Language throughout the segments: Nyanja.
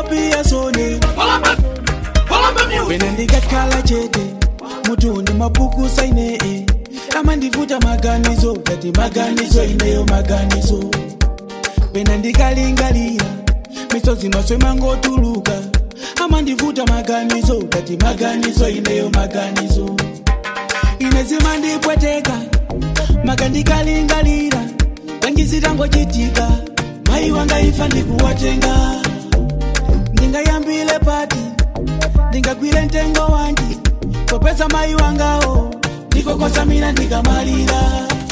pia sone pena ndikakhala chete mutundi mapuku saine eh. kama ndivuta maganizo ngati maganizo ineyo maganizo pena ndikalingalira misozi maswe mangotuluka ama ndivuta maganizo ngati maganizo ineyo maganizo ine zimandipweteka maka ndikalingalira kangizitangochitika mayi wanga ifa ndikuwatenga ndingayambile pati ndingagwire mtengo wanji popeza mayi wangawo ndikokosa mina ndikamalira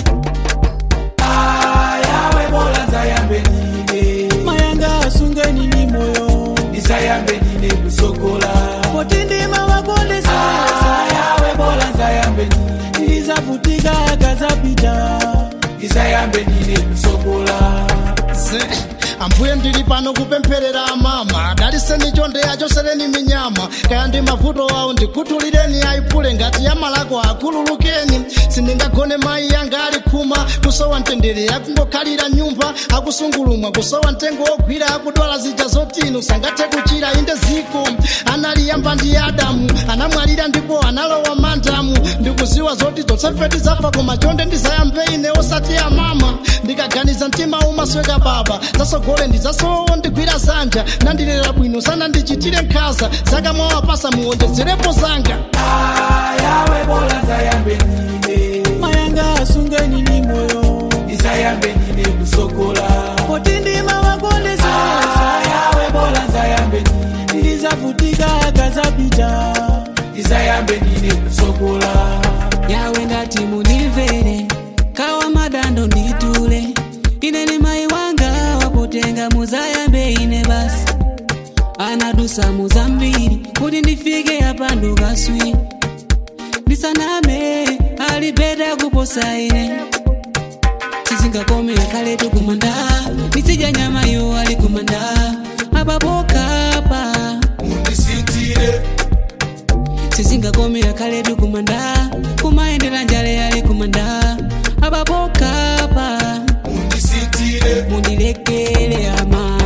ayawe bola nzayambe ndine mayanga asungeni ni moyo ndisayambe ndine kusokola poti ndima wakondesa ayawe bola nzayambe ndine ndizavutika akazapita ndisayambe ndine kusokola Se, ambuye ndili pano kupempherera amama daliseni chonde achosereni minyama kaya ndi mavuto awo ndikhuthulireni ayipule ngati yamalako akhululukeni sindingagone mayi yanga ali khuma kusowa mtendere akungokhalira nyumba akusungulumwa kusowa mtengo wogwira akudwala zija zotino sangathe kuchira inde ziko analiyamba ndi adamu anamwalira ndipo analowa mandamu ndikuziwa zoti zonsefeti zafa koma chonde ndizayambe ine osati amama ndikaganiza mtima umasweka baba zasogole ndizasowo ndigwira zanja nandilera bwino sana ndichitire nkhaza zaka mwawapasa muwonjezerepo zanga ayawe bola nzayambe ndine mayanga asungeni ni moyo ndisayambe ndine kusokola poti ndima wakondesa ayawe bola nzayambe ndine ndizavutika akazapita ndisayambe ndine kusokola yawe ndati munimvere kawa madando nditule ine ni mai wanga wapotenga muzayambe ine basi anadusa muzambiri kuti ndifike apa ndukaswi ndisaname alipeta kuposa ine tizingakomera kaletu kumanda nditsidya nyama yo ali kumanda apapokapa mundisintire tizingakomera kaletu kumanda kumayendera njale yali kumanda apapokapa mundisintire mundilekele ama